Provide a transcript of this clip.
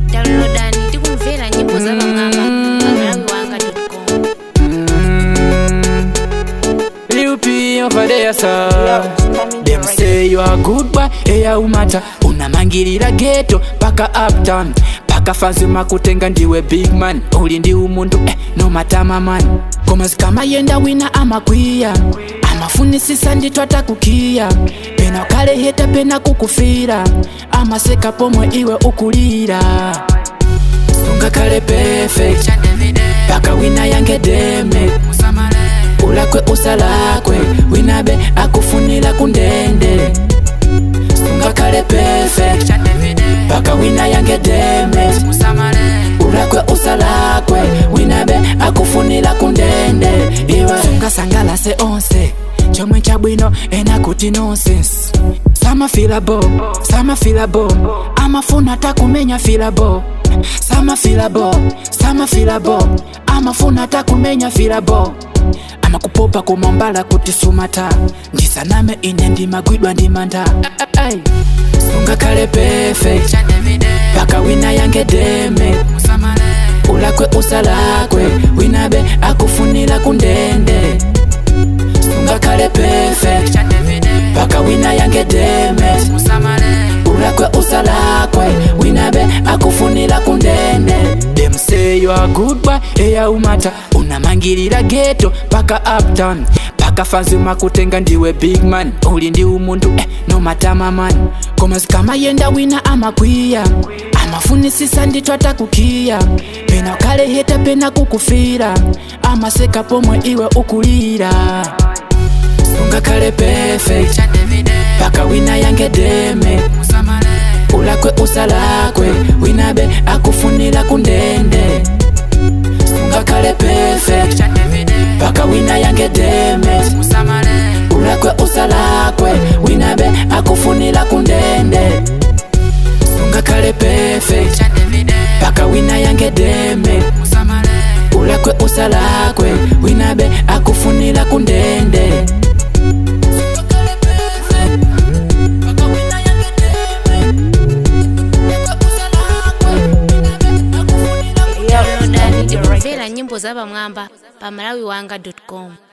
downloadani tikumvera nyimbo za pamwamba pamalawi wanga com Lil P over there sir Them say you are good boy, eya umata unamangirira ghetto paka uptown paka fazima kutenga ndiwe big man uli ndi umuntu eh, no matama man koma zikama yenda wina amakwiya amafunisisa ndithu atakukiya pena ukale heta pena kukufira amaseka pomwe iwe ukulira sungakale perfect paka wina yange deme ulakwe usalakwe winabe akufunila kundende sungakale perfect paka wina yange deme ulakwe usalakwe winabe akufunila kundende iwe sungasangalase onse chomwe chabwino enakuti nonsense samafilabo samafilabo amafuna takumenya filabo samafilabo samafilabo amafuna takumenya filabo amakupopa kumambala kuti sumata ndisaname ine ndimagwidwa ndimanda Ay. sungakale perfect paka wina yange deme ulakwe usalakwe winabe akufunila kundende sungakale perfect paka wina yange deme ulakwe usalakwe winabe akufunila kundende dem say you are good boy eya umata unamangirira ghetto paka uptown paka fazima kutenga ndiwe big man uli ndi umuntu eh, no matama man koma zikama yenda wina amakwiya amafunisisa ndithu atakukiya pena ukale heta pena kukufira amaseka pomwe iwe ukulira sungakale perfect paka wina yange deme ulakwe usalakwe winabe akufunila kundende sungakale perfect paka wina yange deme ulakwe usalakwe winabe akufunila kundende sungakale perfect paka wina yange deme ulakwe usalakwe winabe akufunila kundende downloadani tikumvera nyimbo za pamwamba pamalawi wanga com